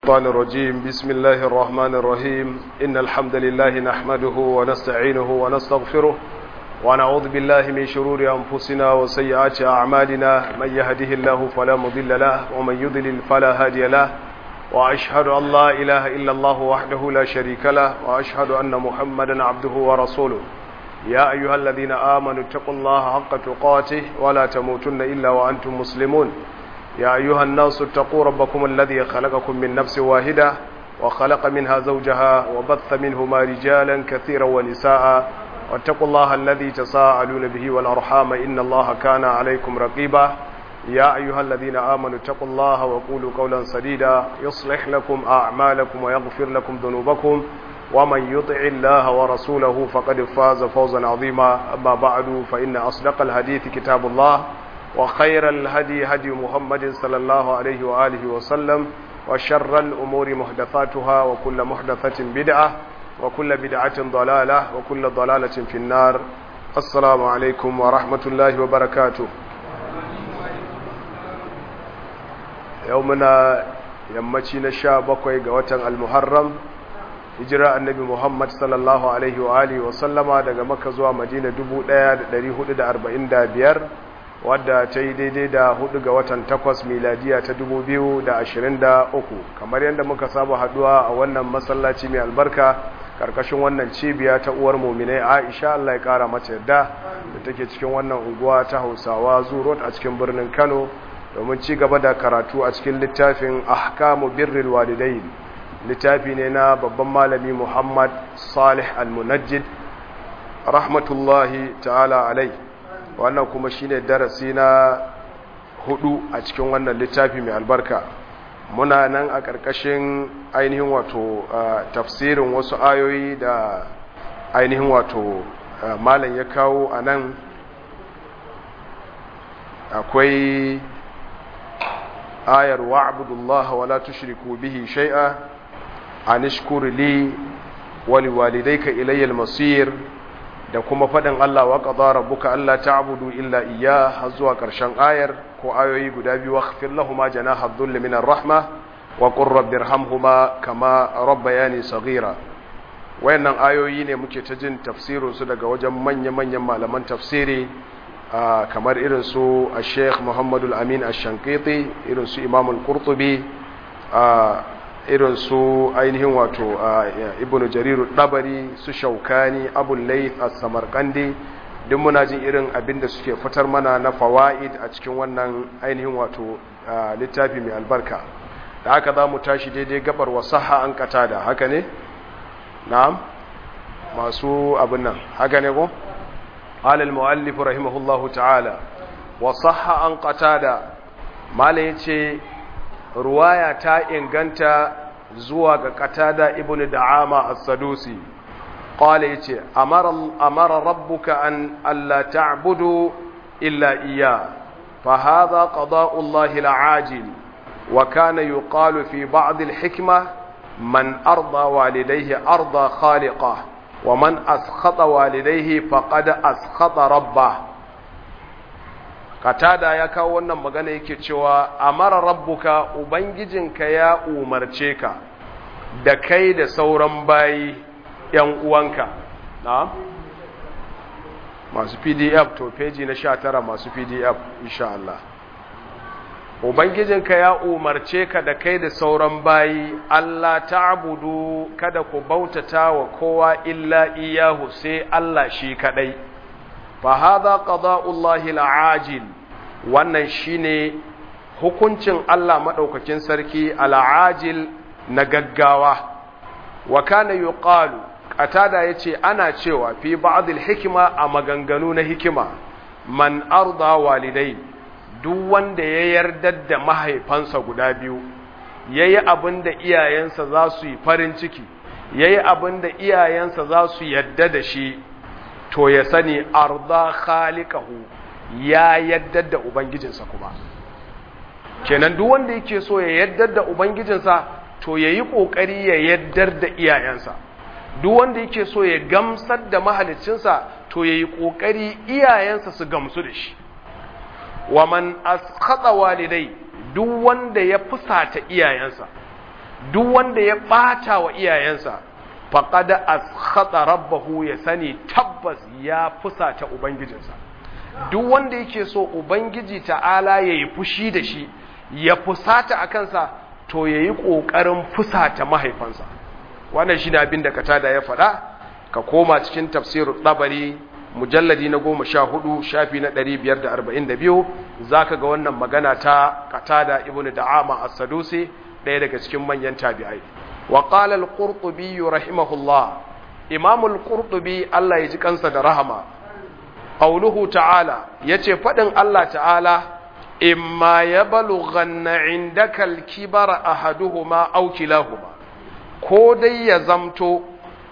الشيطان الرجيم بسم الله الرحمن الرحيم إن الحمد لله نحمده ونستعينه ونستغفره ونعوذ بالله من شرور أنفسنا وسيئات أعمالنا من يهده الله فلا مضل له ومن يضلل فلا هادي له وأشهد أن لا إله إلا الله وحده لا شريك له وأشهد أن محمدا عبده ورسوله يا أيها الذين آمنوا اتقوا الله حق تقاته ولا تموتن إلا وأنتم مسلمون يا أيها الناس اتقوا ربكم الذي خلقكم من نفس واحدة وخلق منها زوجها وبث منهما رجالا كثيرا ونساء واتقوا الله الذي تساءلون به والأرحام إن الله كان عليكم رقيبا يا أيها الذين آمنوا اتقوا الله وقولوا قولا سديدا يصلح لكم أعمالكم ويغفر لكم ذنوبكم ومن يطع الله ورسوله فقد فاز فوزا عظيما أما بعد فإن أصدق الحديث كتاب الله وخير الهدي هدي محمد صلى الله عليه وآله وسلم وشر الأمور محدثاتها وكل محدثة بدعة وكل بدعة ضلالة وكل ضلالة في النار السلام عليكم ورحمة الله وبركاته يومنا yammaci na sha bakwai ga watan almuharram hijira annabi muhammad sallallahu alaihi wa alihi wa sallama daga maka zuwa madina 1445 wadda ta yi daidai da hudu ga watan takwas miladiya ta 2023 kamar yadda muka saba haduwa a wannan masallaci mai albarka karkashin wannan cibiya ta uwar muminai aisha Allah ya kara mata yadda da take cikin wannan unguwa ta hausawa zurot a cikin birnin kano domin ci gaba da karatu a cikin littafin ahkamu birril walidain littafi ne na babban malami muhammad salih al-munajjid rahmatullahi ta'ala alai wannan kuma shine darasi na hudu a cikin wannan littafi mai albarka muna nan a ƙarƙashin ainihin wato tafsirin wasu ayoyi da ainihin wato malam ya kawo a nan akwai ayar wa'budullaha wala tushriku bihi shay'a anishkur li wa liwalidayka ilayya al-masir da kuma faɗin Allah wa qadara rabbuka alla ta'budu illa iyya har zuwa ƙarshen ayar ko ayoyi guda biyu waghfir lahumu janaha dhulli min ar-rahma wa qur rabbirhamhuma kama rabbayani saghira wayannan ayoyi ne muke ta jin tafsirin su daga wajen manya-manyan malaman tafsiri kamar irin su Sheikh Muhammadu Al-Amin Ash-Shankiti irin su Imam Al-Qurtubi irin su ainihin wato Ibn Jarir Dabari su Shaukani Abu Layth As-Samarqandi duk muna jin irin abinda suke fitar mana na fawaid a cikin wannan ainihin wato littafi mai albarka da haka za mu tashi daidai gabar wasaha an kata da haka ne na'am masu abin nan haka ne ko قال المؤلف رحمه الله تعالى وصح عن قتادة ما ليتي رواية تا إنغانتا زواج قتادة ابن دعامة السدوسي قال يتي أمر, أمر ربك أن ألا تعبدوا إلا إياه فهذا قضاء الله العاجل وكان يقال في بعض الحكمة من أرضى والديه أرضى خالقه ومن أسخط والديه فقد أسخط ربه katada ya kawo wannan magana yake cewa amara rabbuka ubangijinka ya umarce ka da kai da sauran bayi yan uwanka na masu pdf to peji na 19 masu pdf insha Allah Ubangijinka ya umarce ka da kai da sauran bayi, Allah ta'budu kada ku bautata wa kowa illa iyahu sai Allah shi kadai. Fa hadha qada'ullahi al'ajil wannan shine hukuncin Allah madaukakin sarki al'ajil na gaggawa. Wa kana yuqalu qatada yace ana cewa fi ba'd hikima a maganganu na hikima man arda walidai duk wanda ya yarda da mahaifansa guda biyu ya yi abin da iyayensa za su yi farin ciki ya yi abin da iyayensa za su yadda da shi to ya sani arda khalikahu ya yadda da ubangijinsa kuma kenan duk wanda yake so ya yadda da ubangijinsa to ya yi ƙoƙari ya yaddar da iyayensa duk wanda yake so ya gamsar da mahalicinsa to ya yi ƙoƙari iyayensa su gamsu da shi wa man askhata walidai duk wanda ya fusata iyayensa duk wanda ya ɓata wa iyayensa faqad askhata rabbahu ya sani tabbas ya fusata ubangijinsa duk wanda yake so ubangiji ta'ala yayi fushi da shi ya fusata a kansa to yayi kokarin fusata mahaifansa wannan shine abin da katada ya faɗa ka koma cikin tafsirul tabari mujalladi na goma sha hudu shafi na ɗari biyar da arba'in da biyu za ka ga wannan magana ta katada ibn da'ama as-sadusi ɗaya daga cikin manyan tabi'ai wa qala al-qurtubi rahimahullah imam al-qurtubi Allah ya ji kansa da rahama qawluhu ta'ala yace fadin Allah ta'ala imma yablughanna indaka al-kibara ahaduhuma aw kilahuma ko dai ya zamto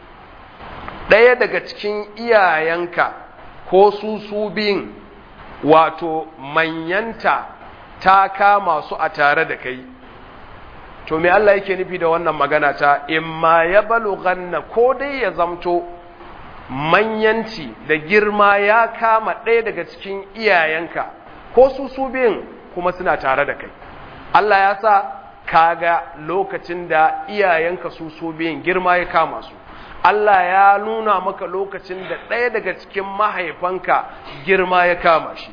ɗaya daga cikin iyayenka ko su su biyun wato manyanta ta kama su a tare da kai to me Allah yake nufi da wannan magana ta imma ya balughanna ko dai ya zamto manyanci da girma ya kama ɗaya daga cikin iyayenka ko su su biyun kuma suna tare da kai Allah ya sa kaga lokacin da iyayenka su su biyun girma ya kama su Allah ya nuna maka lokacin da ɗaya daga cikin mahaifanka girma ya kama shi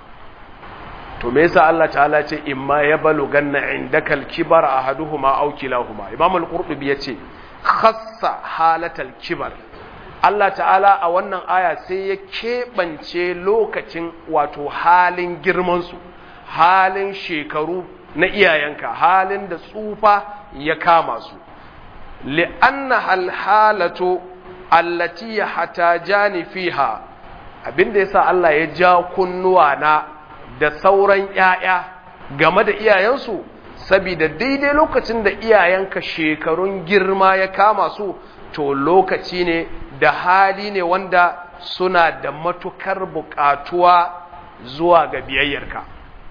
to me yasa Allah ta'ala ce imma ya baluganna indaka al-kibar ahaduhuma aw kilahuma Imam al-Qurtubi yace khassa halatal kibar Allah ta'ala a wannan aya sai ya keɓance lokacin wato halin girmansu halin shekaru na iyayenka halin da tsufa ya kama su li'anna alhalatu allati yahtajani fiha abinda yasa Allah ya ja kunnuwa na da sauran ƴaƴa game da iyayensu saboda daidai lokacin da iyayenka shekarun girma ya kama su to lokaci ne da hali ne wanda suna da matukar buƙatuwa zuwa ga biyayyarka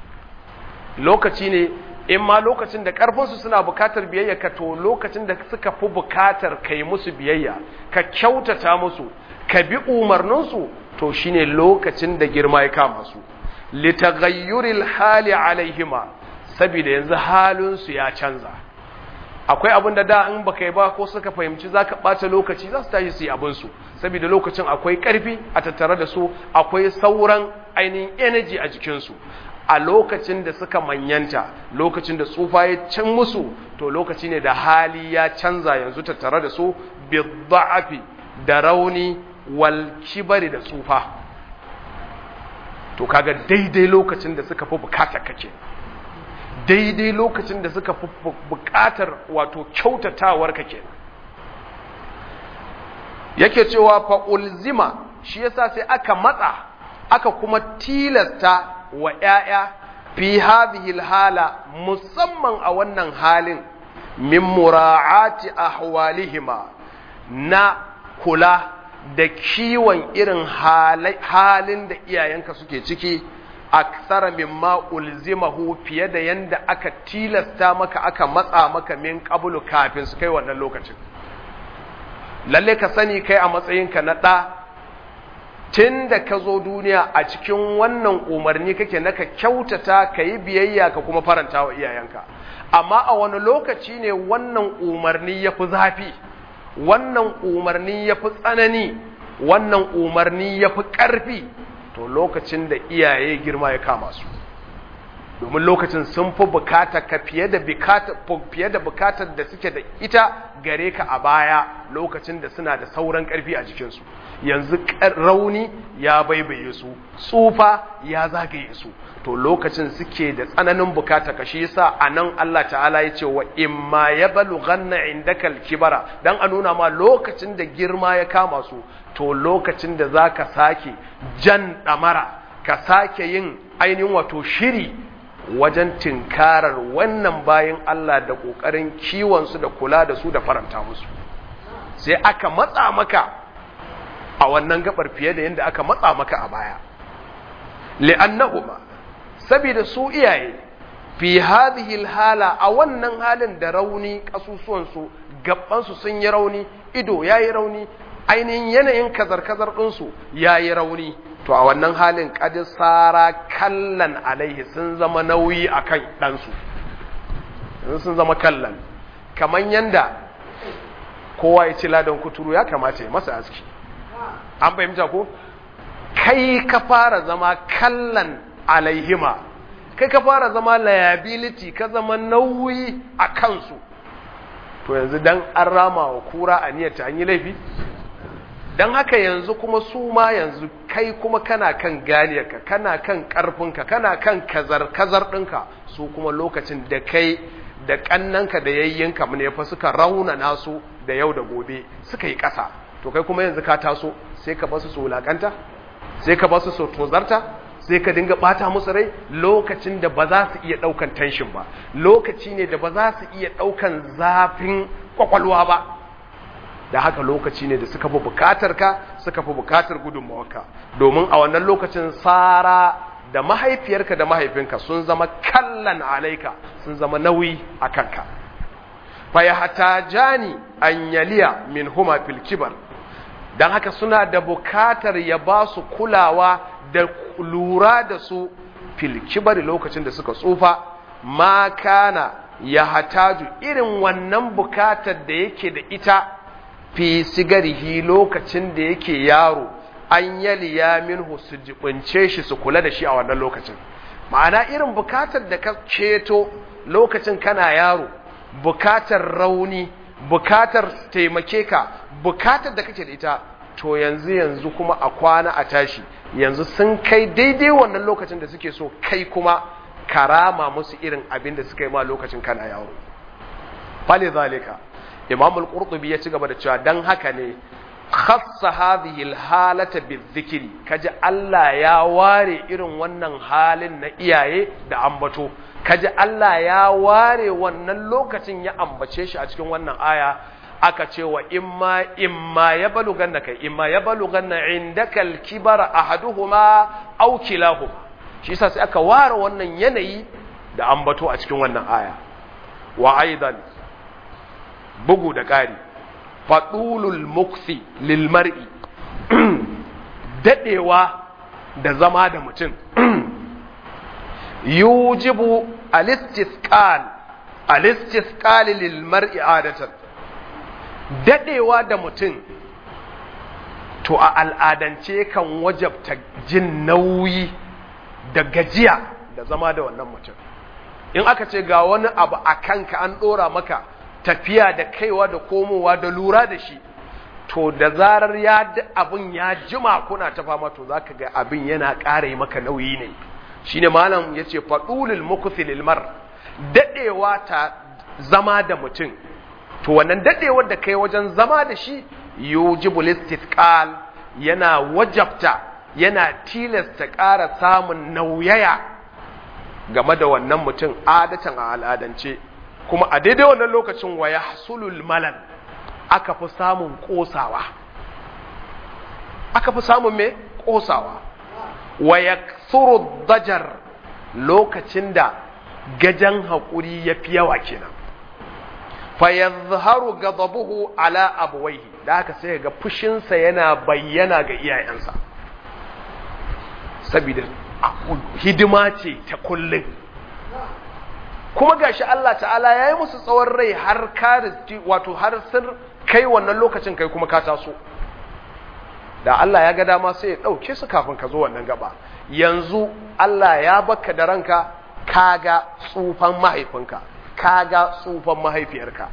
lokaci ne in ma lokacin da ƙarfinsu suna bukatar biyayya ka to lokacin da suka fi bukatar ka yi musu biyayya ka kyautata musu ka bi umarninsu to shine lokacin da girma ya kama su litaghayyuril hali alaihima saboda yanzu halinsu ya canza akwai abin da da in baka yi ba ko suka fahimci zaka ɓata lokaci za su tashi su yi abinsu saboda lokacin akwai ƙarfi a tattare da su akwai sauran ainihin energy a jikinsu a lokacin da suka manyanta lokacin da tsufa ya can musu to lokaci ne da hali ya canza yanzu tattare da su bidda'afi da rauni wal kibari da tsufa to kaga daidai lokacin da suka fi bukatar kake daidai lokacin da suka fi bukatar wato kyautatawar kake yake cewa fa ulzima shi yasa sai aka matsa aka kuma tilasta wa ‘ya'ya fi hadhihi hala musamman a wannan halin min mura'ati ahwalihima na kula da kiwon irin halin da iyayenka suke ciki aksara mimma ulzimahu fiye da yanda aka tilasta maka aka matsa maka min qablu kafin su kai wannan lokacin lalle ka sani kai a matsayinka na ɗa tun da ka zo duniya a cikin wannan umarni kake na ka kyautata ka yi biyayya ka kuma faranta wa iyayenka amma a wani lokaci ne wannan umarni ya fi zafi wannan umarni ya fi tsanani wannan umarni ya fi ƙarfi to lokacin da iyaye girma ya kama su domin lokacin sun fi bukata ka fiye da fiye da bukatar da suke da ita gare ka a baya lokacin da suna da sauran karfi a jikinsu yanzu rauni ya baibaye su tsufa ya zagaye su to lokacin suke da tsananin bukata ka shi yasa anan Allah ta'ala ya ce wa imma yablughanna indaka al-kibara dan a nuna ma lokacin da girma ya kama su to lokacin da zaka sake jan damara ka sake yin ainihin wato shiri wajen tinkarar wannan bayan Allah da ƙoƙarin kiwonsu da kula da su da faranta musu sai aka matsa maka a wannan gabar fiye da yadda aka matsa maka a baya li'annahuma saboda su iyaye fi hadhihi hala a wannan halin da rauni kasusuwansu gabansu sun yi rauni ido yayi rauni ainihin yanayin kazar-kazar ɗinsu yayi rauni to a wannan halin kadi tsara kallan alaihi sun zama nauyi a kan ɗansu sun zama kallan kaman yanda kowa ya ci ladan kuturu ya kamata ya masa aski an fahimta ko kai ka fara zama kallan alaihima kai ka fara zama liability ka zama nauyi a kansu to yanzu dan an rama wa kura a niyyar ta an yi laifi don haka yanzu kuma su ma yanzu kai kuma kana kan ganiyarka kana kan karfinka kana kan kazar-kazar ɗinka su kuma lokacin da kai da ƙannanka da yayyinka ne fa suka rauna nasu da yau da gobe suka yi ƙasa to kai kuma yanzu ka taso sai ka basu su wulaƙanta sai ka basu su tozarta sai ka dinga ɓata musu rai lokacin da ba za su iya ɗaukan tension ba lokaci ne da ba za su iya ɗaukan zafin kwakwalwa ba da haka lokaci ne da suka fi bukatar ka suka fi bukatar gudunmawarka domin a wannan lokacin tsara da mahaifiyarka da mahaifinka sun zama kallan alaika sun zama nauyi a kanka faya hata jani an yaliya min huma fil kibar don haka suna da bukatar ya ba su kulawa da lura da su fil kibar lokacin da suka tsufa ma kana ya hataju irin wannan bukatar da yake da ita fi sigarihi lokacin da yake yaro an yaliya minhu su jibince shi su kula da shi a wannan lokacin ma'ana irin bukatar da ka ceto lokacin kana yaro bukatar rauni bukatar taimake ka bukatar da kake da ita to yanzu yanzu kuma a kwana a tashi yanzu sun kai daidai wannan lokacin da suke so kai kuma karama musu irin abin da suka yi ma lokacin kana yaro fali zalika imam al-qurtubi ya ci gaba da cewa dan haka ne khassa hadhihi al-halata bizikri kaji Allah ya ware irin wannan halin na iyaye da ambato kaji Allah ya ware wannan lokacin ya ambace shi a cikin wannan aya aka ce wa imma imma ya baluganna kai imma ya baluganna indaka al-kibara ahaduhuma aw kilahuma shi yasa sai aka ware wannan yanayi da ambato a cikin wannan aya wa aidan bugu da ƙari faɗulul muksi lilmar'i daɗewa da zama da mutum yujibu alistisqal alistisqal lilmar'i adatan daɗewa da mutum to a al'adance kan wajabta jin nauyi da gajiya da zama da wannan mutum in aka ce ga wani abu a kanka an ɗora maka tafiya da kaiwa da komowa da lura da shi to da zarar ya abin ya jima kuna ta fama to zaka ga abin yana ƙara maka nauyi ne shine malam yace fadulul mukthilil mar dadewa ta zama da mutum to wannan dadewar da kai wajen zama da shi yujibul istithqal yana wajabta yana tilasta ƙara samun nauyaya game da wannan mutum adatan a al'adance kuma a daidai wannan lokacin wa ya hasulul malal aka fi samun kosawa aka fi samun me kosawa wa ya dajar lokacin da gajan haƙuri ya fi yawa kenan fa ya zaharu gazabuhu ala abuwaihi da aka sai ga fushinsa yana bayyana ga iyayensa saboda hidima ce ta kullum kuma gashi Allah ta'ala ya yi musu tsawon rai har karisti wato har sun kai wannan lokacin kai kuma ka taso da Allah ya ga dama sai ya ɗauke su kafin ka zo wannan gaba yanzu Allah ya baka da ranka kaga tsufan mahaifinka kaga tsufan mahaifiyarka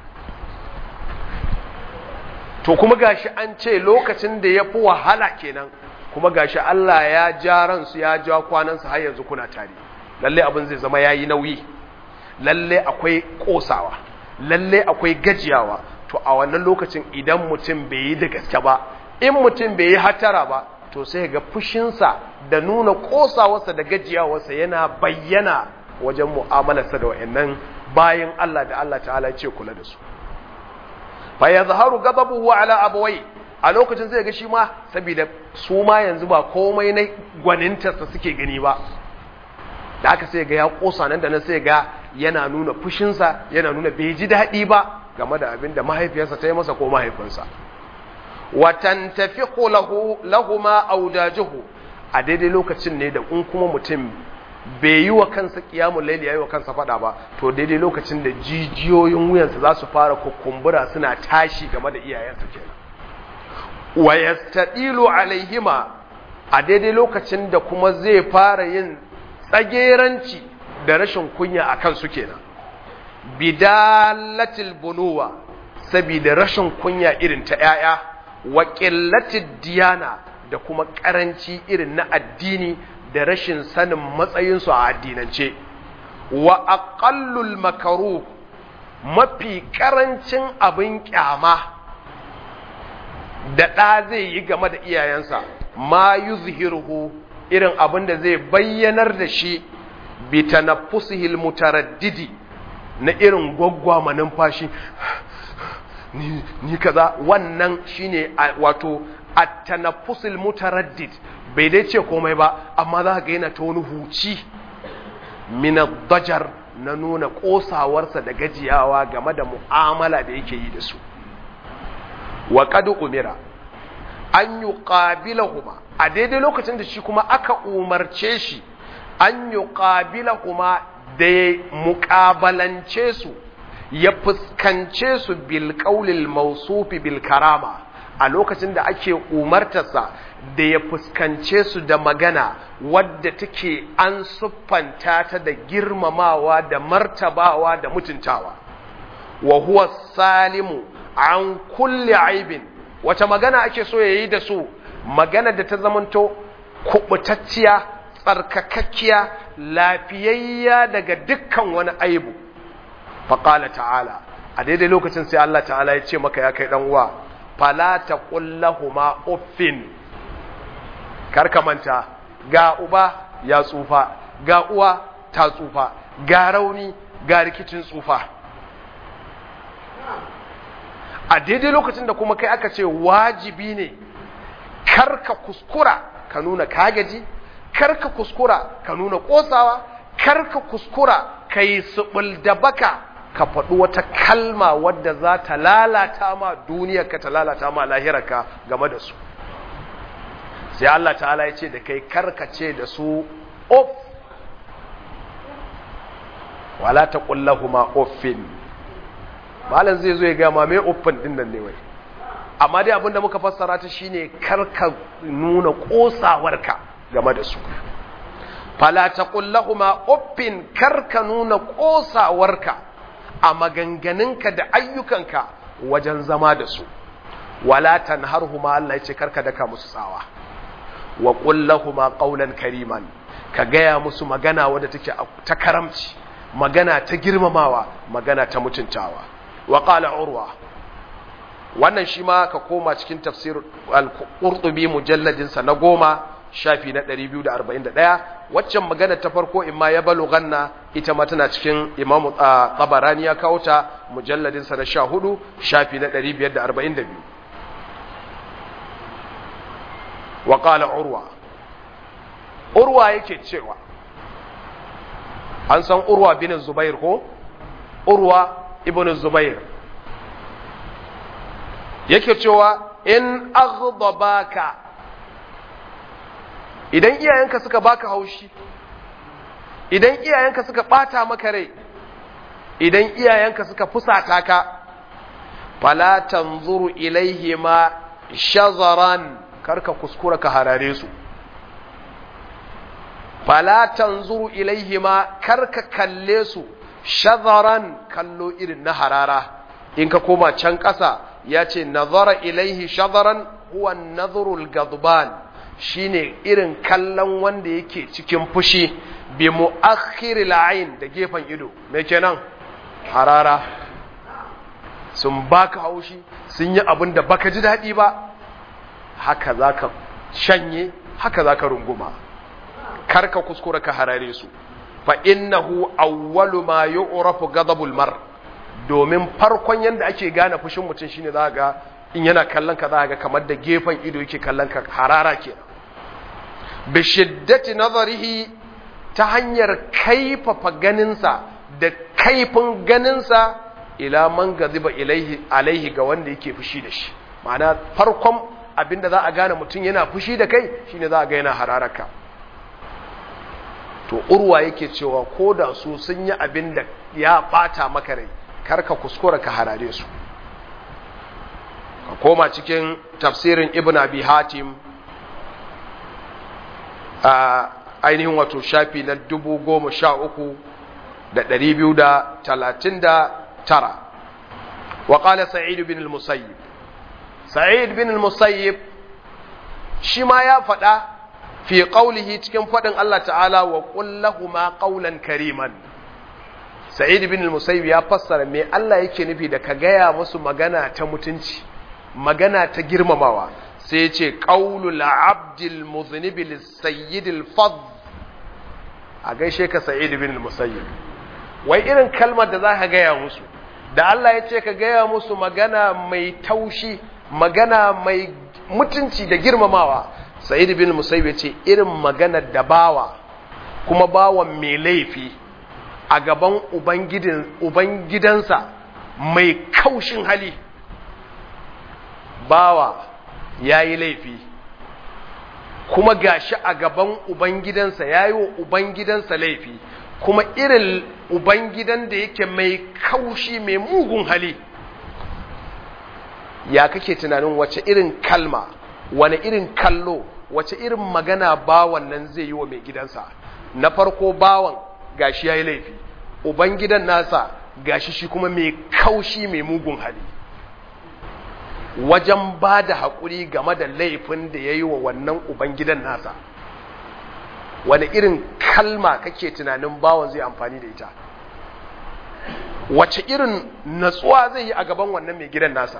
to kuma gashi an ce lokacin da ya fi wahala kenan kuma gashi Allah ya ja ransu ya ja kwanansu har yanzu kuna tare lalle abin zai zama yayi nauyi lalle akwai kosawa lalle akwai gajiyawa to a wannan lokacin idan mutum bai yi da gaske ba in mutum bai yi hatara ba to sai ga fushinsa da nuna kosawarsa da gajiyawarsa yana bayyana wajen mu'amalarsa da wayannan bayan Allah da Allah ta'ala ce kula da su fa yazharu ghadabuhu ala abawai a lokacin zai ga shi ma saboda su ma yanzu ba komai na gwanintarsa suke gani ba da aka sai ga ya kosa nan da nan sai ga yana nuna fushinsa yana nuna bai ji daɗi ba game da abin da mahaifiyarsa ta yi masa ko mahaifinsa watan tafi lahu lahuma audajuhu a daidai lokacin ne da in kuma mutum bai yi wa kansa kiyamun laili yayi wa kansa fada ba to daidai lokacin da jijiyoyin wuyansa za su fara kukumbura suna tashi game da iyayensa kenan wa yastadilu alaihima a daidai lokacin da kuma zai fara yin tsageranci da rashin kunya a kansu kenan bidalatil bunuwa saboda rashin kunya irin ta ‘ya'ya wa ƙillatid diyana da kuma ƙaranci irin na addini da rashin sanin matsayinsu a addinance wa aƙallul makaru mafi ƙarancin abin ƙyama da ɗa zai yi game da iyayensa ma yuzhiruhu irin abin da zai bayyanar da shi bi tanaffusihil mutaraddidi na irin gwaggwama numfashi ni, ni kaza wannan shine wato at-tanaffusul mutaraddid bai dai ce komai ba amma za ga yana ta wani huci min dajar na nuna kosawarsa da gajiyawa game da mu'amala da yake yi da su wa qad umira an yuqabilahuma a daidai lokacin da shi kuma aka umarce shi an yuqabilahuma da ya muƙabalance su ya fuskance su bil ƙaulil mausufi bil karama a lokacin da ake umartarsa da ya fuskance su da magana wadda take an siffanta ta da girmamawa da martabawa da mutuntawa wa huwa salimu an kulli aibin wata magana ake so ya yi da su magana da ta zamanto kubutacciya tsarkakakkiya lafiyayya daga dukkan wani aibu faƙala ta'ala a daidai lokacin sai Allah ta'ala ya ce maka ya kai uwa fala ta ƙullahuma uffin karka manta ga uba ya tsufa ga uwa ta tsufa ga rauni ga rikicin tsufa a daidai lokacin da kuma kai aka ce wajibi ne karka kuskura ka nuna kagaji karka kuskura ka nuna kosawa karka kuskura ka yi subul da baka ka faɗi wata kalma wadda za ta lalata ma duniyarka ta lalata ma lahirarka game da su sai Allah ta'ala ya ce da kai karkace da su of wala ta kullahuma offin malam zai zo ya gama mai offin din nan ne wai amma dai abinda muka fassara ta shine karka nuna kosawarka game da su fala taqul lahumu uffin karka nuna kosawarka a maganganunka da ayyukanka wajen zama da su wala tanharhuma Allah yace karka daka musu tsawa wa qul lahumu qawlan kariman ka gaya musu magana wadda take ta karamci magana ta girmamawa magana ta mutuntawa wa qala urwa wannan shi ma ka koma cikin tafsir al-qurtubi mujalladin sa na goma shafi na 241 waccan magana ta farko imma ya ganna ita ma tana cikin imamu tabarani ya kawo ta mujalladin sa na 14 shafi na 542 wa qala urwa urwa yake cewa an san urwa bin zubair ko urwa ibn zubair yake cewa in aghdabaka idan iyayenka suka baka haushi idan iyayenka suka bata maka rai idan iyayenka suka fusata ka fala tanzuru ilaihima shazaran karka kuskura ka harare su fala tanzuru ilaihima karka kalle su shazaran kallo irin na harara in ka koma can ƙasa ya ce nazara ilaihi shazaran huwa nazarul gadban shine irin kallon wanda yake cikin fushi bi mu'akhiril ayn da gefen ido me kenan harara sun baka haushi sun yi abin da baka ji daɗi ba haka zaka shanye haka zaka runguma karka kuskura ka harare su fa innahu awwalu ma yu'rafu ghadabul mar domin farkon yanda ake gane fushin mutum shine za ga in yana kallon ka za ga kamar da gefen ido yake kallon ka harara kenan bi shiddati nazarihi ta hanyar kaifafa ganinsa da kaifin ganinsa ila man gaziba ilaihi alaihi ga wanda yake fushi da shi ma'ana farkon abinda za a gane mutum yana fushi da kai shine za a ga yana hararaka to urwa yake cewa ko da su sun yi abin da ya bata maka rai karka kuskura ka harare su ka koma cikin tafsirin ibn abi hatim a ainihin wato shafi na dubu goma sha uku da ɗari biyu da talatin da tara wa ƙala sa'id bin al-musayyib sa'id bin al-musayyib shi ma ya faɗa fi ƙaulihi cikin faɗin Allah ta'ala wa ƙullahuma ƙaulan kariman sa'id bin al-musayyib ya fassara me Allah yake nufi da ka gaya musu magana ta mutunci magana ta girmamawa sai ya ce ƙaulul abdil muznibi lissayyidil fadl a gaishe ka sa'id bin al-musayyib wai irin kalmar da za ka gaya musu da Allah ya ce ka gaya musu magana mai taushi magana mai mutunci da girmamawa sa'id bin musayyib ya ce irin maganar da bawa kuma bawan mai laifi a gaban ubangidansa mai kaushin hali bawa ya yi laifi kuma gashi a gaban ubangidansa ya yi wa ubangidansa laifi kuma irin ubangidan da yake mai kaushi mai mugun hali ya kake tunanin wace irin kalma wani irin kallo wace irin magana bawan nan zai yi wa mai gidansa na farko bawan gashi ya yi laifi ubangidan nasa gashi shi kuma mai kaushi mai mugun hali wajen ba da haƙuri game da laifin da ya yi wa wannan ubangidan nasa wani irin kalma kake tunanin bawan zai amfani da ita wace irin natsuwa zai yi a gaban wannan mai gidan nasa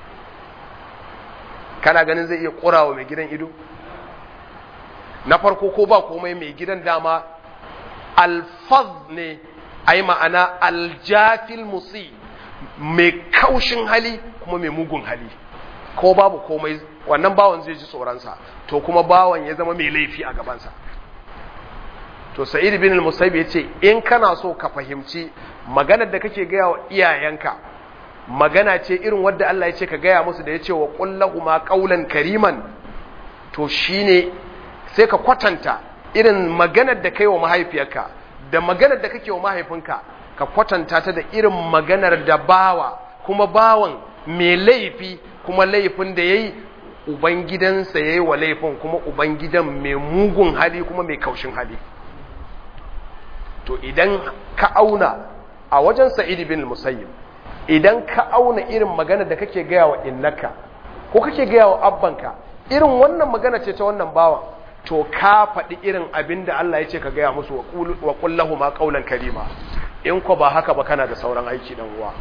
kana ganin zai iya ƙurawa mai gidan ido na farko ko ba komai mai gidan dama alfaz ne a yi ma'ana aljafil musi mai kaushin hali kuma mai mugun hali ko babu komai wannan bawan zai ji tsoronsa to kuma bawan ya zama mai laifi a gabansa to sa'id bin al-musayyib yace in kana so ka fahimci maganar da kake gaya wa iyayenka magana ce irin wadda Allah ya ce ka gaya musu da ya ce wa ma qaulan kariman to shine sai ka kwatanta irin maganar da kai wa mahaifiyarka da maganar da kake wa mahaifinka ka kwatanta ta da irin maganar da bawa kuma bawan mai laifi kuma laifin da yayi ubangidansa yayi wa laifin kuma ubangidan mai mugun hali kuma mai kaushin hali to idan ka auna a wajen sa'id bin musayyib idan ka auna irin magana da kake gaya wa innaka ko kake gaya wa abbanka irin wannan magana ce ta wannan bawan to ka faɗi irin abin da Allah ya ce ka gaya musu wa kullahu ma qaulan karima in ko ba haka ba kana da sauran aiki dan uwa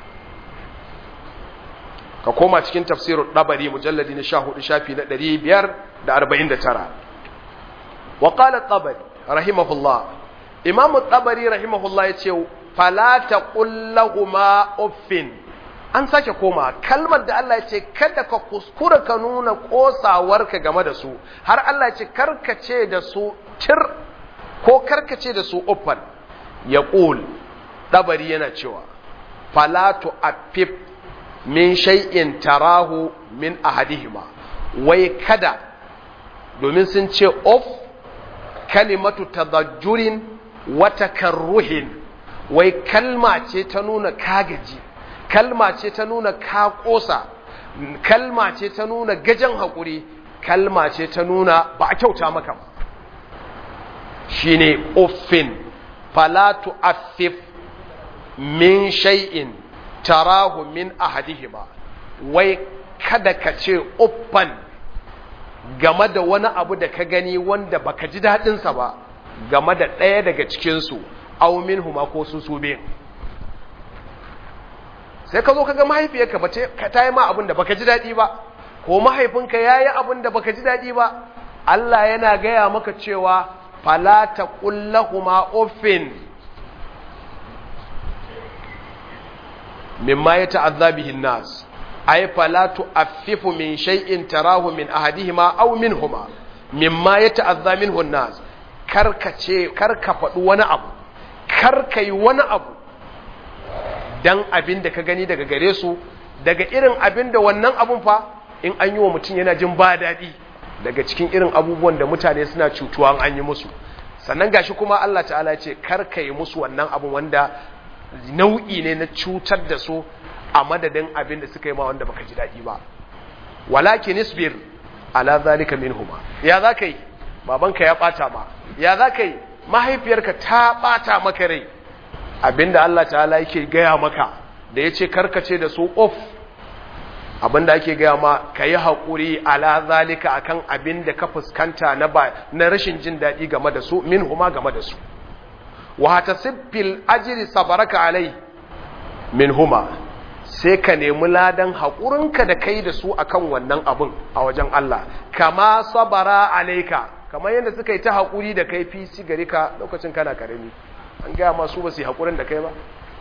ka koma cikin tafsirul dabari mujalladi na 14 shafi na 549 wa qala tabari rahimahullah imam tabari rahimahullah yace fala taqullahuma uffin an sake koma kalmar da Allah yace kada ka kuskura ka nuna kosawarka game da su har Allah yace karkace da su tir ko karkace da su uffan yaqul tabari yana cewa fala tu'affif min shay'in tarahu min ahadihima wai kada domin sun ce of kalimatu tadajjurin wa takarruhin wai kalma ce ta nuna kagaji kalma ce ta nuna ka kosa kalma ce ta nuna gajan hakuri kalma ce ta nuna ba a kyauta maka ba shine uffin fala tu'affif min shay'in tarahu min ahadihima wai kada ka ce uffan game da wani abu da ka gani wanda baka ji daɗinsa ba game da ɗaya daga cikinsu aw minhuma ko su su biyan sai ka zo ka ga mahaifiyarka ba ta yi ma abin da baka ji daɗi ba ko mahaifinka ya yi abin da baka ji daɗi ba Allah yana gaya maka cewa fala ta kullahuma uffin mimma ya ta'azza bihi nas ay fala tu'affifu min shay'in tarahu min ahadihima aw minhuma mimma ya ta'azza minhu nas karka ce karka faɗi wani abu karka yi wani abu dan abin da ka gani daga gare su daga irin abin da wannan abun fa in an yi wa mutum yana jin ba daɗi daga cikin irin abubuwan da mutane suna cutuwa an yi musu sannan gashi kuma Allah ta'ala ya ce kar ka yi musu wannan abin wanda nau'i ne na cutar da su a madadin abin da suka yi ma wanda baka ji daɗi ba walakin isbir ala zalika minhuma ya za ka yi babanka ya ɓata ma ya za ka yi mahaifiyarka ta ɓata maka rai abinda Allah ta'ala yake gaya maka da ya ce karkace da su of abinda ake gaya ma ka yi haƙuri ala zalika akan abinda ka fuskanta na ba na rashin jin daɗi game da su min huma game da su wa tasifil ajri sabaraka alai min huma sai ka nemi ladan haƙurinka da kai da su akan wannan abin a wajen Allah kama sabara alaika kamar yadda suka yi ta haƙuri da kai fi sigari ka lokacin kana karami an gaya masu ba su yi haƙurin da kai ba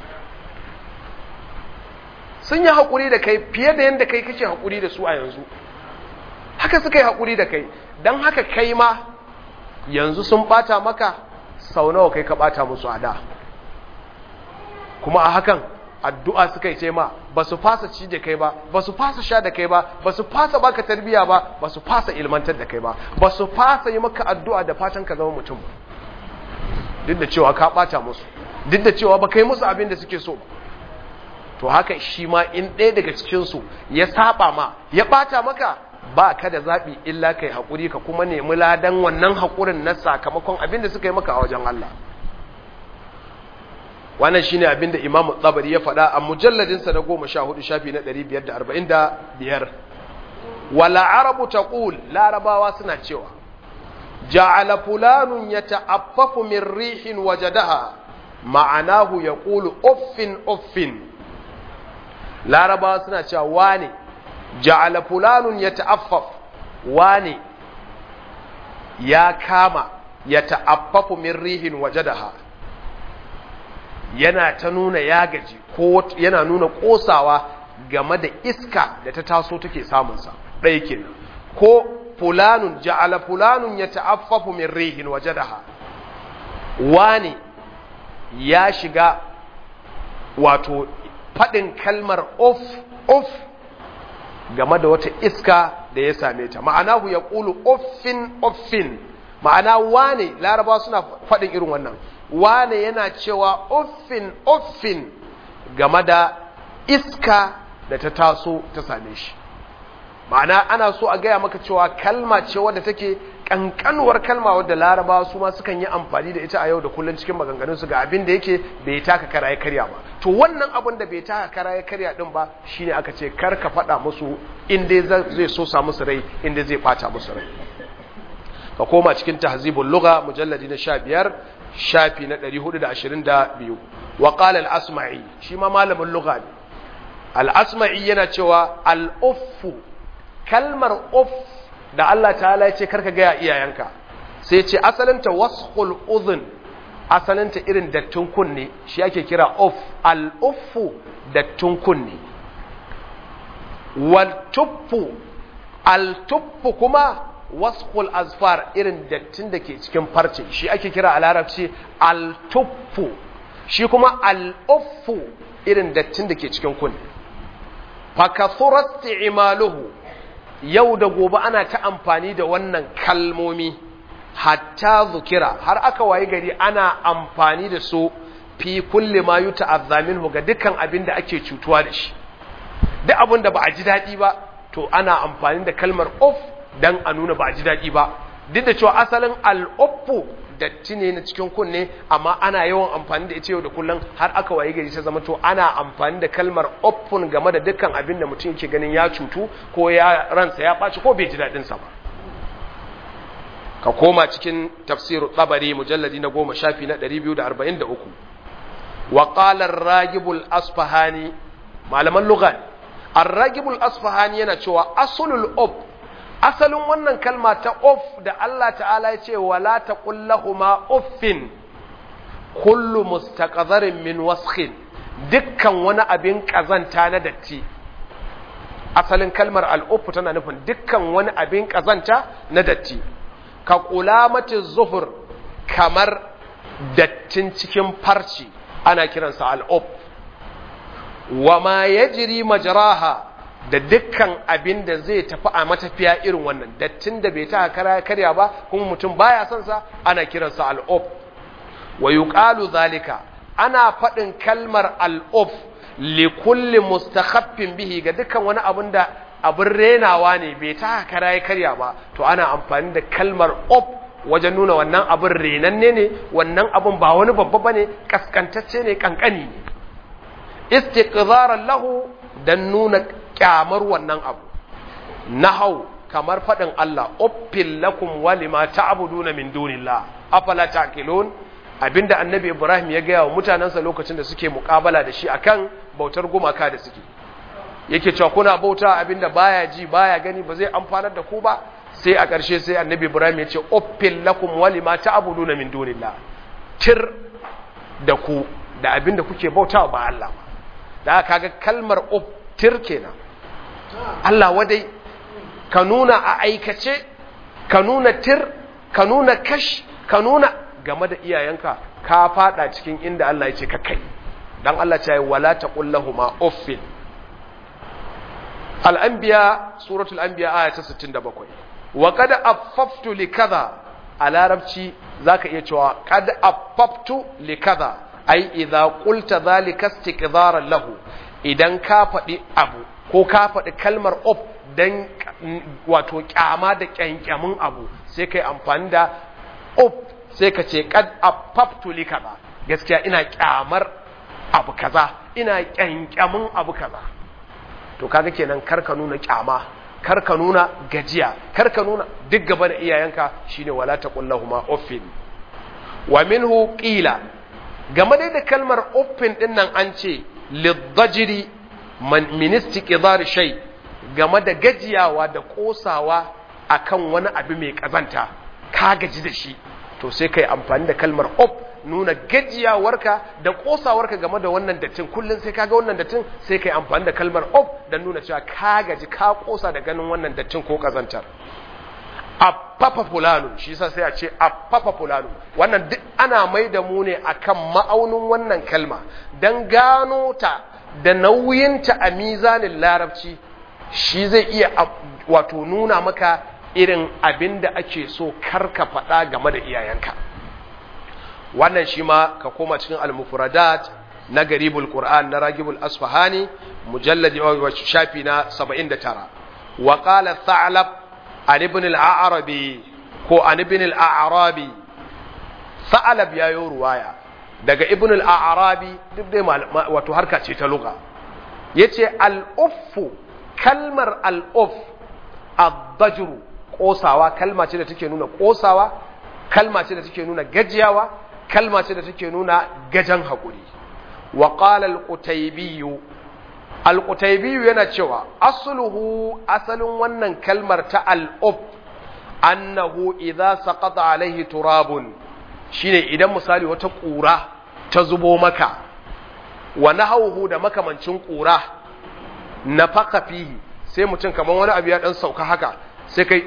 sun yi haƙuri da kai fiye da yadda kai kake haƙuri da su a yanzu haka suka yi haƙuri da kai don haka kai ma yanzu sun ɓata maka sau nawa kai ka ɓata musu a da kuma a hakan addu'a suka yi ma ba su fasa ci da kai ba ba su fasa sha da kai ba ba su fasa baka tarbiya ba ba su fasa ilmantar da kai ba ba su fasa yi maka addu'a da fatan ka zama mutum duk da cewa ka ɓata musu duk da cewa ba kai musu abin da suke so ba to haka shi ma in ɗaya daga cikinsu ya saba ma ya ɓata maka ba ka da zaɓi illa kai haƙuri ka kuma nemi ladan wannan haƙurin na sakamakon abin da suka yi maka a wajen Allah wannan shi ne abin da imamu tsabari ya faɗa a mujalladinsa na goma sha hudu shafi na ɗari biyar da arba'in da biyar wala arabu ta ƙul larabawa suna cewa ja'ala fulanun ya ta'affafu min rihin wajadaha ma'anahu ya ƙulu uffin uffin larabawa suna cewa wane ja'ala fulanun ya ta'affaf wane ya kama ya ta'affafu min rihin wajadaha yana ta nuna ya gaji ko yana nuna kosawa game da iska da ta taso take samunsa ɗaya kenan ko fulanun ja'ala fulanun ya ta'affafu min rihin wajadaha wane ya shiga wato faɗin kalmar of of game da wata iska da ya same ta ma'anahu ya ƙulu offin offin ma'ana wane laraba suna faɗin irin wannan wane yana cewa offin offin game da iska da ta taso ta same shi ma'ana ana so a gaya maka cewa kalma ce wadda take kankanuwar kalma wadda laraba su ma sukan yi amfani da ita a yau da kullum cikin maganganunsu ga abin da yake bai taka kara ya karya ba to wannan abin da bai taka kara ya karya din ba shine aka ce kar ka faɗa musu inda zai so sa musu rai inda zai bata musu rai ka koma cikin tahzibul lugha mujalladi na 15 shafi na 422 wa qala al-asma'i shi ma malamin lugha ne al-asma'i yana cewa al-uffu kalmar uff da Allah ta'ala ya ce karka gaya iyayenka sai ce asalinta wasqul udhun asalinta irin dattin kunne shi ake kira uff al-uffu dattin kunne wal tuffu al tuffu kuma wasqul azfar irin dattin da ke cikin farce shi ake kira a larabci al tuffu shi kuma al uffu irin dattin da ke cikin kunne fa kathurat imaluhu yau da gobe ana ta amfani da wannan kalmomi hatta zukira har aka wayi gari ana amfani da su fi kulli ma yuta azzaminhu ga dukkan abin da ake cutuwa da shi duk abin da ba a ji daɗi ba to ana amfani da kalmar of dan a nuna ba a ji daɗi ba duk da cewa asalin al'uffu datti ne na cikin kunne amma ana yawan amfani da ita yau da kullum har aka waye gari ta zama to ana amfani da kalmar open game da dukkan abin da mutum yake ganin ya cutu ko ya ransa ya ɓaci ko bai ji daɗin sa ba ka koma cikin tafsiru tsabari mujalladi na goma shafi na 243 wa qala ar-ragibul asfahani malaman lugha ar-ragibul asfahani yana cewa aslul ob asalin wannan kalma ta of da Allah ta'ala ya ce wala taqul lahumu uffin kullu mustaqadharin min waskhin dukkan wani abin kazanta na datti asalin kalmar al'ufu tana nufin dukkan wani abin kazanta na datti ka kulamati zuhur kamar dattin cikin farci ana kiransa al'uf wa ma yajri majraha da dukkan abin da zai tafi a matafiya irin wannan dattin da bai ta kara karya ba kuma mutum baya son sa ana kiransa al'ub wa yuqalu zalika ana faɗin kalmar al'ub li kulli mustakhaffin bihi ga dukkan wani abin da abin renawa ne bai ta kara karya ba to ana amfani da kalmar ub wajen nuna wannan abin renanne ne wannan abin ba wani babba bane kaskantacce ne kankani ne istiqzaran lahu dan nuna kyamar wannan abu nahau kamar fadin Allah uffil lakum walima ta'buduna min dunillah afala taqilun abinda annabi Ibrahim ya gaya wa mutanansa lokacin da suke muƙabala da shi akan bautar gumaka da suke yake cewa kuna bauta abinda baya ji baya gani ba zai amfanar da ku ba sai a ƙarshe sai annabi Ibrahim ya ce uffil lakum walima ta'buduna min dunillah tir da ku da abinda kuke bautawa ba Allah ba da kaga kalmar tir kenan Allah wadai ka nuna a aikace ka nuna tir ka nuna kash ka nuna game da iyayenka ka fada cikin inda Allah ya ce ka kai dan Allah ce wala taqul lahumu uffin al-anbiya suratul anbiya aya ta 67 wa qad affaftu likadha a larabci zaka iya cewa qad affaftu likadha ai idza qulta dhalika istiqdaran lahu idan ka faɗi abu ko ka faɗi kalmar of dan wato kyama da kyankyamin abu sai kai amfani da of sai ka ce qad affaftu li kaza gaskiya ina kyamar abu kaza ina kyankyamin abu kaza to kaga kenan kar ka nuna kyama kar ka nuna gajiya kar ka nuna duk gaba da iyayenka shine wala taqul lahumu uffin wa minhu qila game da kalmar uffin din nan an ce liddajiri ministi ƙidar shai game da gajiyawa da ƙosawa akan wani abu mai ƙazanta ka gaji da shi to sai ka yi amfani da kalmar of nuna gajiyawarka da ƙosawarka game da wannan dattin kullum sai ka ga wannan dattin sai ka yi amfani da kalmar of don nuna cewa ka gaji ka ƙosa da ganin wannan dattin ko ƙazantar affafa fulanu shi yasa sai a ce affafa fulanu wannan duk ana mai da mu ne akan ma'aunin wannan kalma dan gano ta da nauyinta a mizanin larabci shi zai iya wato nuna maka irin abin da ake so karka faɗa game da iyayenka wannan shi ma ka koma cikin al-mufradat na garibul qur'an na ragibul asfahani mujalladi wa shafi na 79 wa qala tha'lab an ibn al-a'rabi ko an ibn al-a'rabi sa'alab yayo ruwaya daga ibn al-a'rabi duk dai wato harka ce ta lugha yace al-uffu kalmar al-uff ad-dajr kosawa kalma ce da take nuna kosawa kalma ce da take nuna gajiyawa kalma ce da take nuna gajan hakuri wa qala al-qutaybi al-qutaybi yana cewa asluhu asalin wannan kalmar ta al-uff annahu idza saqata alaihi turabun shine idan misali wata ƙura ta zubo maka wa nahawhu da makamancin ƙura nafaka fihi sai mutum kamar wani abu ya dan sauka haka sai kai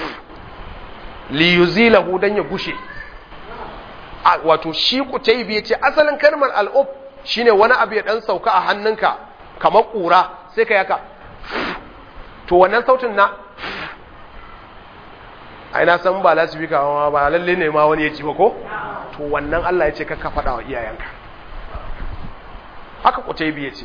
li yuzilahu dan ya gushe wato shi kutaibi yace asalin kalmar al'ub shine wani abu ya dan sauka a hannunka kamar ƙura sai kai haka to wannan sautin na ai na san ba lasifika ma ba lalle ne ma wani ya ji ba ko to wannan Allah ya ce ka faɗa wa iyayenka haka kutaibi ya ce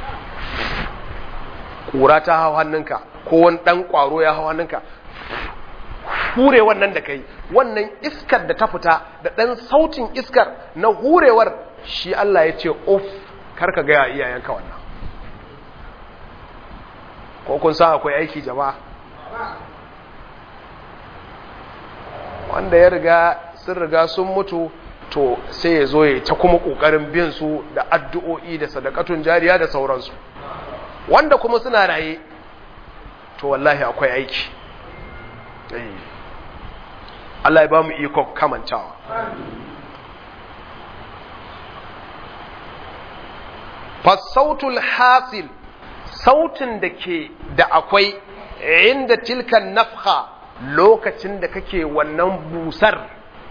ƙura ta hau hannunka ko wani ɗan ƙwaro ya hau hannunka hure wannan da kai wannan iskar da ta fita da ɗan sautin iskar na hurewar shi Allah ya ce of karka gaya iyayenka wannan ko kun sa akwai aiki jama'a wanda ya riga sun riga sun mutu to sai ya zo ya ta kuma ƙoƙarin bin su da addu'o'i da sadakatun jariya da sauransu wanda kuma suna raye to wallahi akwai aiki Allah ya ba mu iko kamantawa fasautul hasil sautin da ke da akwai inda tilkan nafha lokacin da kake wannan busar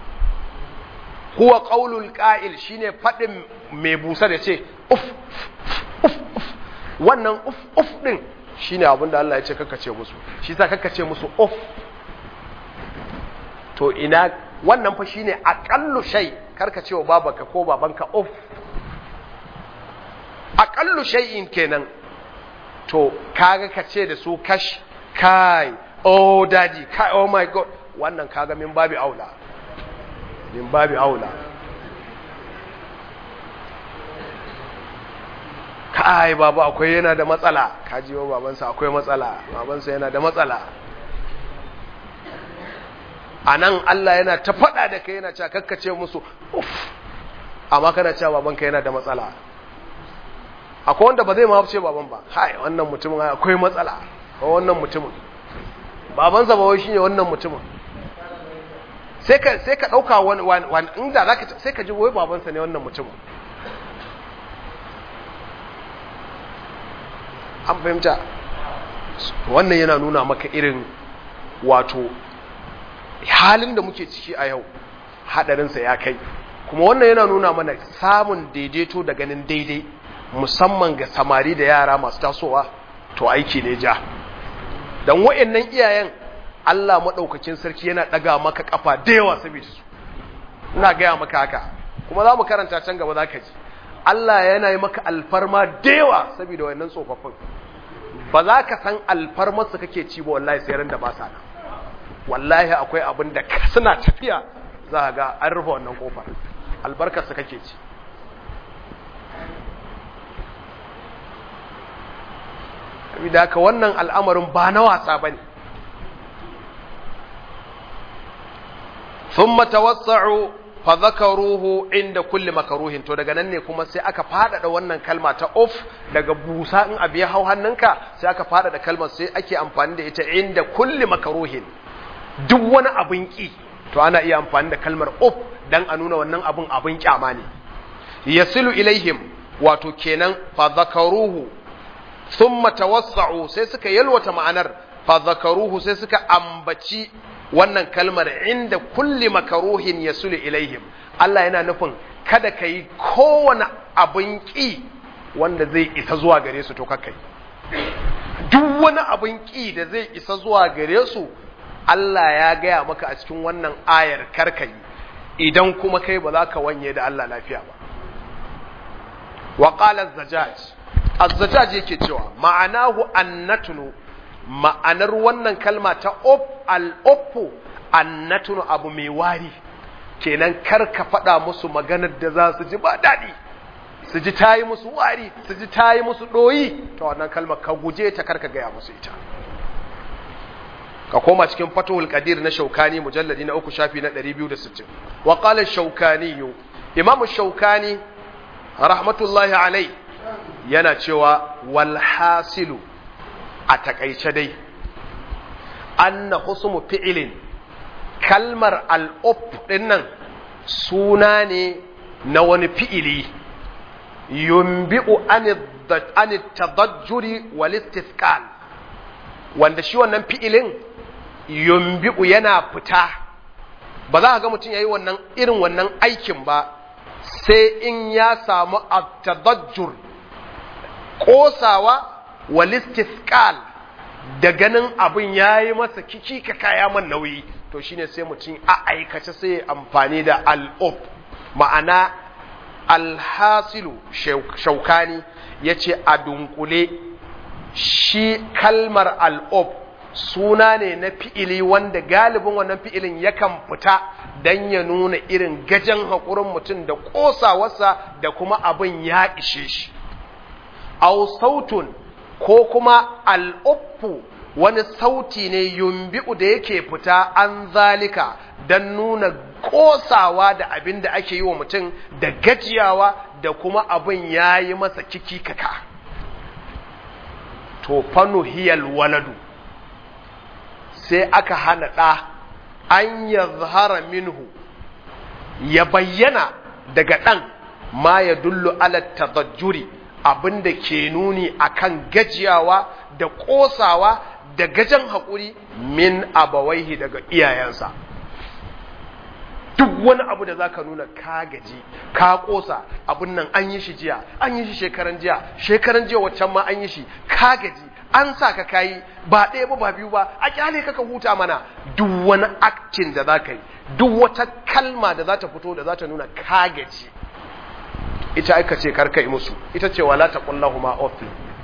huwa qaulul qa'il shine fadin mai busar ya ce uf uf uf wannan uf uf din shine abin da Allah ya ce kakkace musu shi sa kakkace musu of to ina wannan fa shine aqallu shay karka cewa babanka ko babanka of aqallu shay'in kenan to kaga ka ce da su kash kai oh daddy kai oh my god wannan kaga min babi aula min babi aula kai baba akwai yana da matsala kaji wa babansa akwai matsala babansa yana da matsala a nan Allah yana ta faɗa da kai yana cewa kakkace musu uff amma kana cewa babanka yana da matsala akwai wanda ba zai ma ce baban ba hai wannan mutumin akwai matsala ko wannan mutumin babansa ba wai shine wannan mutumin sai ka sai ka dauka wani wani inda zaka sai ka ji wai babansa ne wannan mutumin an fahimta wannan yana nuna maka irin wato halin da muke ciki a yau hadarinsa ya kai kuma wannan yana nuna mana samun daidaito da ganin daidai musamman ga samari da yara masu tasowa to aiki ne ja don wa'annan iyayen Allah maɗaukakin sarki yana ɗaga maka ƙafa da yawa saboda su ina gaya maka haka kuma za mu karanta can gaba za ka ji Allah yana yi maka alfarma da yawa saboda wa'annan tsofaffin ba za ka san alfarmarsu kake ci ba wallahi sai ran da ba sa nan wallahi akwai abin da suna tafiya za ga an rufe wannan kofar albarkarsa kake ci da haka wannan al'amarin ba na wasa ba ne sun matawassa'u fa zakaruhu inda kulli makaruhin to daga nan ne kuma sai aka faɗaɗa wannan kalma ta off daga busa in abu ya hau hannunka sai aka faɗaɗa kalmar sai ake amfani da ita inda kulli makaruhin duk wani abin ƙi to ana iya amfani da kalmar off dan a nuna wannan abin abin kyama ne yasilu ilaihim wato kenan fa zakaruhu thumma tawassa'u sai suka yalwata ma'anar fa zakaruhu sai suka ambaci wannan kalmar inda kulli makaruhin yasulu ilaihim Allah yana nufin kada ka yi kowane abin ƙi wanda zai isa zuwa gare su to kakai duk wani abin ƙi da zai isa zuwa gare su Allah ya gaya maka a cikin wannan ayar karkai idan kuma kai ba za ka wanye da Allah lafiya ba wa qala az-zajaj az-zajaj yake cewa ma'anahu annatunu ma'anar wannan kalma ta op al-oppo annatunu abu mai wari kenan kar ka faɗa musu maganar da za su ji ba daɗi su ji tayi musu wari su ji tayi musu ɗoyi ta wannan kalmar ka guje ta kar ka gaya musu ita ka koma cikin fatuhul qadir na shaukani mujalladi na uku shafi na 260 wa qala shaukani imamu shaukani rahmatullahi alai yana cewa wal hasilu a takaice dai anna husmu fi'ilin kalmar al'up dinnan suna ne na wani fi'ili yumbi'u an tadajjuri wal istisqal wanda shi wannan fi'ilin yumbi'u yana fita ba za ka ga mutum yayi wannan irin wannan aikin ba sai in ya samu at-tadajjur kosawa wal istisqal da ganin abin yayi masa kiki ka kaya man nauyi to shine sai mutum a aikace sai ya amfani da al-up ma'ana alhasilu shaukani yace a dunkule shi kalmar al'ub suna ne na fi'ili wanda galibin wannan fi'ilin yakan fita don ya nuna irin gajen haƙurin mutum da ƙosawarsa da kuma abin ya ishe shi. Au sautun ko kuma al'ubfu wani sauti ne yumbi'u da yake fita an zalika don nuna ƙosawa da abin da ake yi wa mutum da gajiyawa da kuma abin ya yi masa kiki kaka. to fanu hiyal waladu sai aka hana ɗa an ya zahara minhu ya bayyana daga ɗan ma ya dullu ala tazajjuri abinda ke nuni akan gajiyawa da ƙosawa da gajen haƙuri min abawaihi daga iyayensa duk wani abu da zaka nuna ka gaji ka kosa abun nan an yi shi jiya an yi shi shekaran jiya shekaran jiya waccan ma an yi shi ka gaji an sa ka kayi ba ɗaya ba ba biyu ba a kyale ka ka huta mana duk wani aktin da za ka yi duk wata kalma da za ta fito da za ta nuna ka gaji ita aka ce karka yi musu ita ce wala ta kullahu ma offi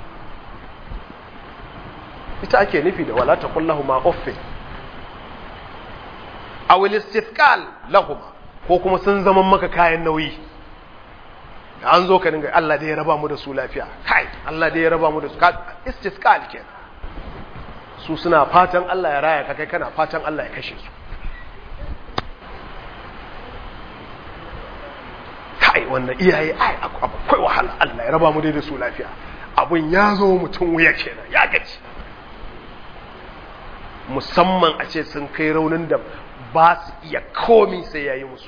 ita ake nufi da wala ta kullahu ma offi a wil istifqal lahuma ko kuma sun zama maka kayan nauyi an zo ka dinga Allah da ya raba mu da su lafiya kai Allah da ya raba mu da su istisqal kenan su suna fatan Allah ya raya ka kai kana fatan Allah ya kashe su kai wannan iyaye ai akwai wahala Allah ya raba mu da su lafiya abun ya zo mutum wuya kenan ya gaci musamman a ce sun kai raunin da ba su iya komi sai yayi musu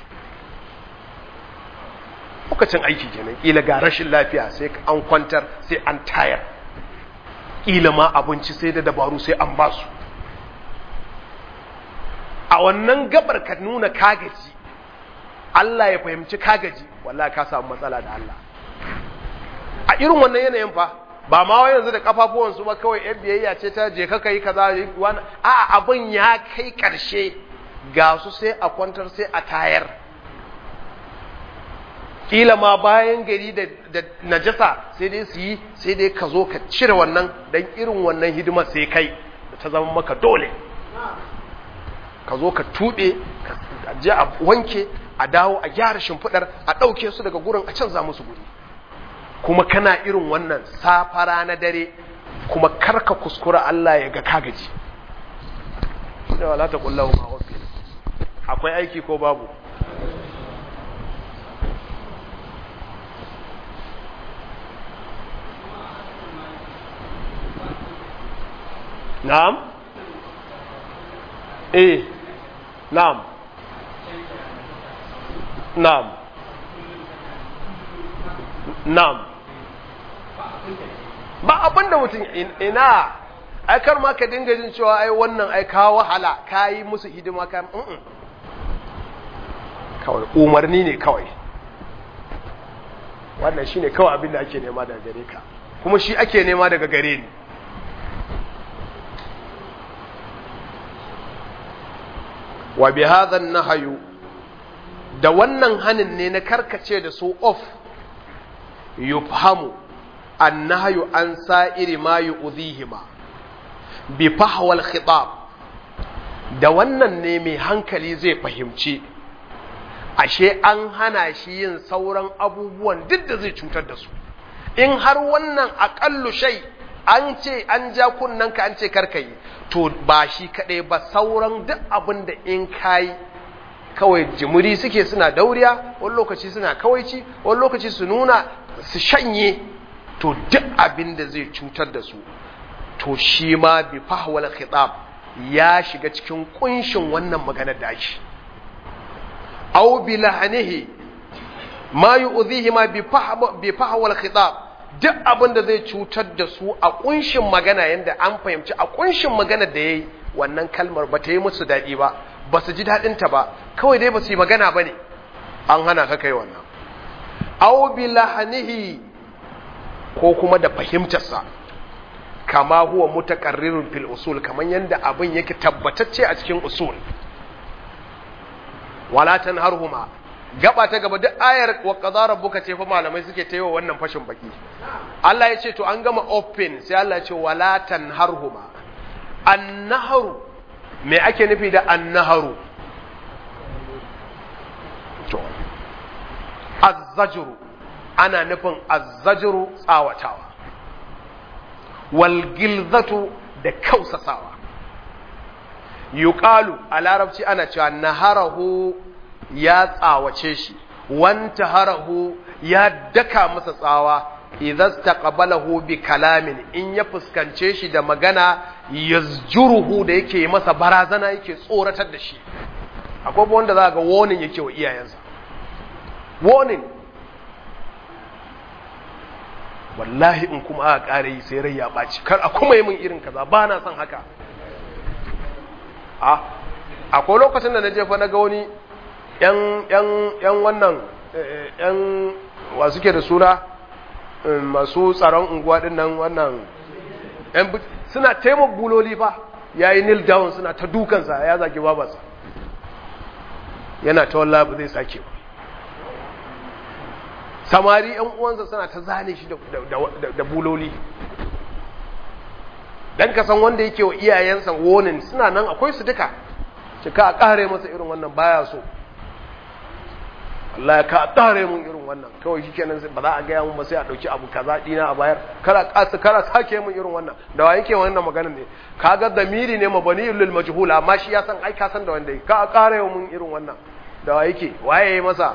lokacin aiki kenan kila ga rashin lafiya sai an kwantar sai an tayar kila ma abinci sai da dabaru sai an basu a wannan gabar ka nuna kagaji Allah ya fahimci kagaji wallahi ka samu matsala da Allah a irin wannan yanayin fa ba ma wai yanzu da kafafuwan su ba kawai yan biyayya ce ta je ka kai kaza wani a abin ya kai karshe ga su sai a kwantar sai a tayar kila ma bayan gari da najasa sai dai su yi sai dai ka zo ka cire wannan don irin wannan hidima sai kai da ta zama maka dole ka zo ka tuɓe ka je a wanke a dawo a gyara shimfiɗar a ɗauke su daga gurin a canza musu guri kuma kana irin wannan safara na dare kuma karka kuskura Allah ya ga kagaji da wala ta kullahu ma akwai aiki ko babu نعم ايه نعم نعم نعم ba abin da mutum ina ai kar ma ka dinga jin cewa ai wannan ai ka wahala ka yi musu hidima ka kawai umarni ne kawai wannan shine kawai abin da ake nema daga gare ka kuma shi ake nema daga gare ni wa bi hadha nahyu da wannan hanin ne na karkace da su off yufhamu annahyu an sa'iri ma yu'dhihima bi fahwal khitab da wannan ne mai hankali zai fahimci ashe an hana shi yin sauran abubuwan duk da zai cutar da su in har wannan aƙallu shai an ce an ja ka an ce karkayi to ba shi kaɗai ba sauran duk abin da in kayi kawai jimuri suke suna dauriya wani lokaci suna kawaici wani lokaci su nuna su shanye to duk abin da zai cutar da su to shi ma bi fahwal khitab ya shiga cikin kunshin wannan maganar da ake aw bi lahanihi ma yu'dhihi ma bi fahwal khitab duk abin da zai cutar da su a kunshin magana yanda an fahimci a kunshin magana da yayi wannan kalmar ba ta yi musu daɗi ba ba su ji daɗin ta ba kawai dai ba su yi magana ba ne an hana ka kai wannan aw bi lahanihi ko kuma da fahimtarsa kama huwa mutaqarrirun fil usul kaman yanda abin yake tabbatacce a cikin usul wala tanharhuma gaba ta gaba duk ayar wa qadara rabbuka ce fa malamai suke ta yiwa wannan fashin baki Allah ya ce to an gama open sai Allah ya ce wala tanharhuma annaharu me ake nufi da annaharu to azzajru ana nufin azzajru tsawatawa wal gilzatu da kausasawa yuqalu a larabci ana cewa naharahu ya tsawace shi wanta harahu ya daka masa tsawa idan taqabalahu bi kalamin in ya fuskance shi da magana yazjuruhu da yake masa barazana yake tsoratar da shi akwai wanda za ga warning yake wa iyayensa warning wallahi in kuma aka kare yi sai rai ya ɓaci kar a kuma yi min irin kaza ba na son haka a akwai lokacin da na jefa na ga wani yan wannan yan wa suke da suna masu tsaron unguwa din nan wannan suna taimaka buloli fa ya yi nil down suna ta dukansa ya zagi babarsa yana ta wallah ba zai sake ba samari yan uwansa suna ta zane shi da buloli dan ka san wanda yake wa iyayensa wonin suna nan akwai su duka cika a kare masa irin wannan baya so Allah ya ka kare mun irin wannan kawai shikenan ba za a gaya mun ba sai a dauki abu kaza dina a bayar kara kasu kara sake mun irin wannan da wa yake wannan magana ne kaga damiri ne mabani lil majhul amma shi ya san ai ka san da wanda ka kare mun irin wannan da wa yake waye yayi masa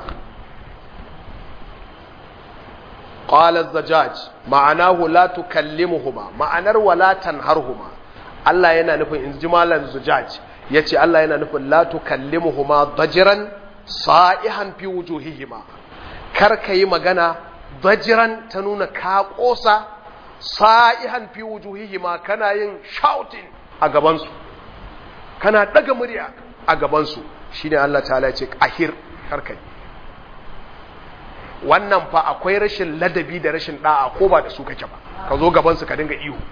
qala az-zajaj ma'anahu la tukallimuhuma ma'anar wala tanharhuma Allah yana nufin in ji malan zujaj yace Allah yana nufin la tukallimuhuma dajiran sa'ihan fi wujuhihima kar ka yi magana dajiran ta nuna ka kosa sa'ihan fi wujuhihima kana yin shouting a gabansu kana daga murya a gabansu shine Allah ta'ala ya ce ahir kar ka yi wannan fa akwai rashin ladabi da rashin da'a ko ba da su kake ba ka zo gabansu ka dinga iyo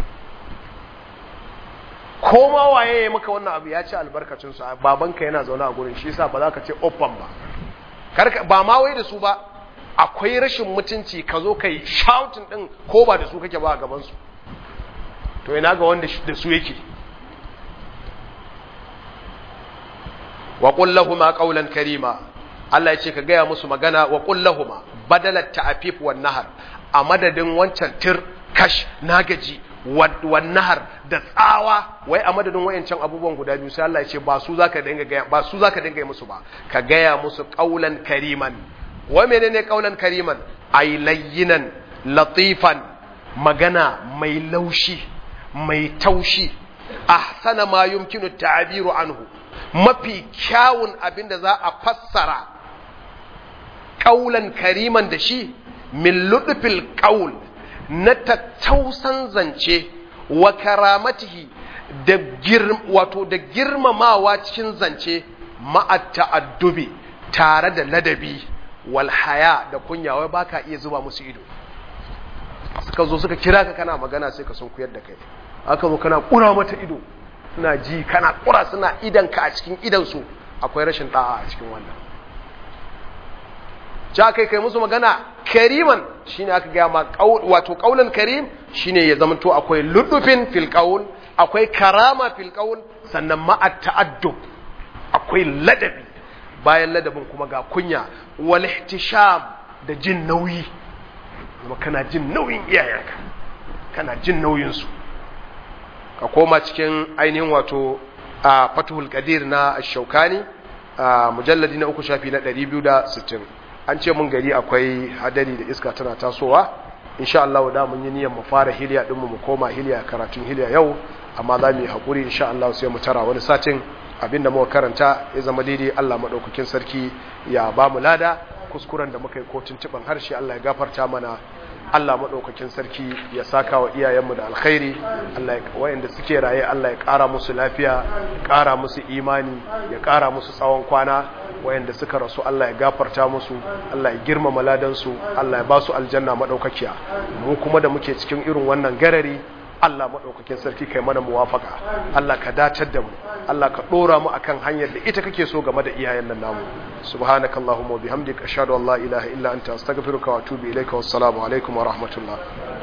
ko ma waye ya maka wannan abu ya ci albarkacin su babanka yana zaune a gurin shi yasa ba za ka ce open ba karka ba ma wai da su ba akwai rashin mutunci ka zo kai shouting din ko ba da su kake ba a gaban su to ina ga wanda da su yake wa qul lahumu qawlan karima Allah ya ce ka gaya musu magana wa qul lahumu badalat ta'fif wan nahar a madadin wancan tir kash nagaji wan nahar da tsawa wai a madadin wayancan abubuwan guda biyu sai Allah ya ce ba su zaka dinga gaya ba su zaka dinga musu ba ka gaya musu qaulan kariman wa menene qaulan kariman ay layyinan latifan magana mai laushi mai taushi ahsana ma yumkinu ta'biru anhu mafi kyawun abinda za a fassara qaulan kariman da shi min ludfil qaul na tattausan zance wa karamatihi da wato da girmamawa cikin zance ma'at ta'addubi tare da ladabi wal haya da kunya wai baka iya zuba musu ido suka zo suka kira ka kana magana sai ka sun kuyar da kai aka zo kana kura mata ido suna ji kana kura suna idan ka a cikin idan su akwai rashin da'a a cikin wannan ja kai kai musu magana kariman shine aka gaya ma wato kaulan karim shine ya zamanto akwai ludufin fil qaul akwai karama fil qaul sannan ma ta'addub akwai ladabi bayan ladabin kuma ga kunya wal ihtisham da jin nauyi kuma kana jin nauyin iyayenka kana jin nauyin su ka koma cikin ainihin wato a fatuhul qadir na ash-shaukani mujalladi na uku shafi na 260 an ce mun gari akwai hadari da iska tana tasowa insha Allah da mun yi niyyar mu fara hiliya din mu mu koma hiliya karatun hiliya yau amma za mu yi hakuri insha Allah sai mu tara wani satin abinda muka karanta ya zama daidai Allah madaukakin sarki ya ba mu lada kuskuren da muka yi ko tuntuban harshe Allah ya gafarta mana Allah maɗaukakin sarki ya saka wa iyayenmu da alkhairi Allah ya wayanda suke raye Allah ya ƙara musu lafiya ya ƙara musu imani ya ƙara musu tsawon kwana wayanda suka rasu Allah ya gafarta musu Allah ya girmama ladansu Allah ya ba su aljanna maɗaukakiya mu kuma da muke cikin irin wannan garari Allah maɗaukakin sarki kai mana muwafaka Allah ka dacar da mu Allah ka ɗora mu akan hanyar da ita kake so game da iyayen nan namu subhanakallahumma wa bihamdika ashhadu an la ilaha illa anta astaghfiruka wa atubu ilaika wassalamu alaikum wa rahmatullah